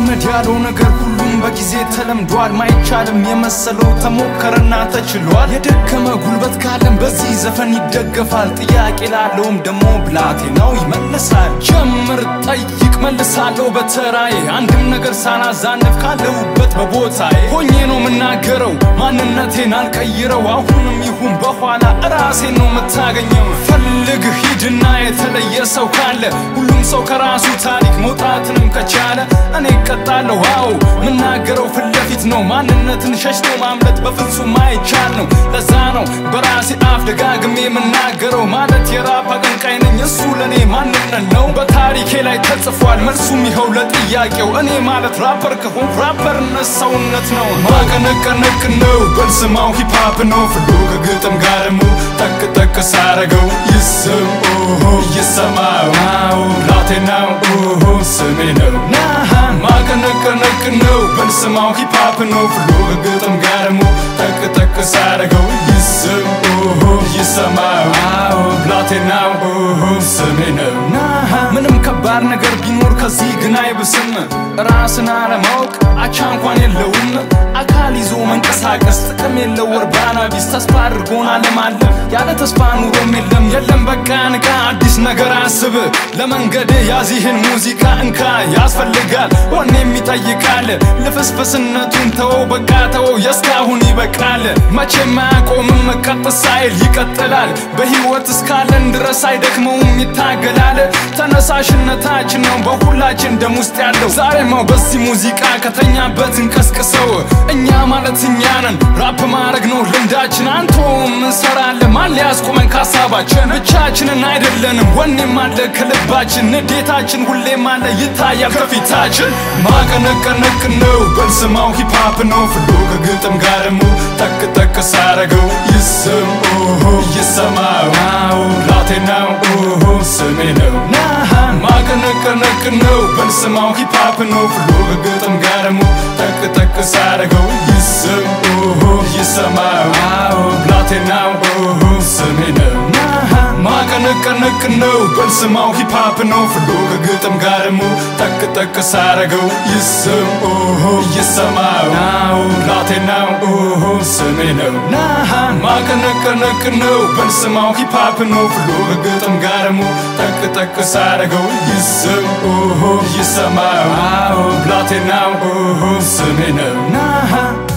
ልለማመድ ያለው ነገር ሁሉም በጊዜ ተለምዷል። ማይቻልም የመሰለው ተሞከረና ተችሏል። የደከመ ጉልበት ካለም በዚህ ዘፈን ይደገፋል። ጥያቄ ላለውም ደሞ ብላቴናው ይመልሳል። ጀምር፣ ጠይቅ፣ መልሳለሁ በተራዬ አንድም ነገር ሳላዛንፍ ካለሁበት በቦታዬ ሆኜ ነው የምናገረው። ማንነቴን አልቀይረው። አሁንም ይሁን በኋላ እራሴን ነው የምታገኘው። ፈልግ ሂድና የተለየ ሰው ካለ ሁሉም ሰው ከራሱ ታሪክ መውጣትንም ከቻለ እኔ እቀጣለሁ። አዎ የምናገረው ፊት ለፊት ነው። ማንነትን ሸሽቶ ማምለጥ በፍጹም አይቻል ነው። ለዛ ነው በራሴ አፍ ደጋግሜ የምናገረው ማለት የራፕ አቀንቃይ ነኝ። እሱ ለእኔ ማንነት ነው። በታሪኬ ላይ ተጽፏል። መልሱም ይኸው ለጥያቄው እኔ ማለት ራፐር ከሆን ራፐርነት ሰውነት ነው። ማቀነቀነቅ ነው በልስማው ሂፕሃፕ ነው ፍሎ ከግጥም ጋር ሞ ጠቅ ጠቅ ሳረገው ይስም ኦሆ ይሰማው አዎ ላቴናው ኦሆ ስሜ ነው ናሃ ማቀነቀነቅ ነው በልስማው ሂፕሃፕ ነው ፍሎ ከግጥም ጋር ሞ ጠቅ ጠቅ ሳረገው ይስም ኦሆ ይሰማው አዎ ላቴናው ኦሆ ስሜ ነው ናሃ ምንም ከባድ ነገር ቢኖር ከዚህ ግን አይብስም ራስን አለማወቅ አቻ እንኳን የለውም አካል ይዞ መንቀሳቀስ ጥቅም የለው እርባና ቢስ ተስፋ አድርጎን አለማለም ያለ ተስፋ ኑሮም የለም የለም በቃ ንቃ አዲስ ነገር አስብ ለመንገድ ያዚህን ሙዚቃ እንካ ያስፈልጋል ወኔም ይጠይቃል ልፍስፍስነቱን ተወው በቃ ተወው የእስካሁን ይበቃል መቼም አያቆምም ቀጥ ሳይል ይቀጥላል በህይወት እስካለን ድረስ አይደክመውም ይታገላል ተነሳሽነታችን ነው በሁላችን ደም ውስጥ ያለው ዛሬማው በዚህ ሙዚቃ ከተኛበት እንቀስቅሰው እኛ ማለት እኛ ነን ራፕ ማድረግ ነው ልምዳችን አንቶም እንሰራለን ማን ሊያስቆመን ካሳባችን ብቻችንን አይደለንም ወኔም አለ ከልባችን ንዴታችን ሁሌም አለ ይታያል ከፊታችን ማቀነቀነቅ ነው በልስማው ሂፕሃፕ ነው ፍሎ ከግጥም ጋርሙ ጠቅ ጠቅ ሳረገው ይስም ኦሆ ይሰማው አዎ ላቴናው ኦሆ ስሜ ነው ናሃ ማቀነቀነቅ ነው በልስማው ሂፕሃፕ ነው ፍሎ ከግጥም ጋርሙ ጠቅ ጠቅ ሳረገው ይስም ኦሆ ይሰማው አዎ ላቴናው ኦሆ ስሜ ነው ናሃ ማቀነቀነቅ ነው በልስማው ሂፕሃፕ ነው ፍሎ ከግጥም ጋርሙ ጠቅ ጠቅ ሳረገው ይስም ኦሆ ይሰማው አዎ ላቴናው ኦሆ ስሜ ነው ናሃ ማቀነቀነቅ ነው በልስማው ሂፕሃፕ ነው ፍሎ ከግጥም ጋርሙ ጠቅ ጠቅ ሳረገው ይስም ኦሆ ይሰማው አዎ ላቴናው ኦሆ ስሜ ነው ናሃ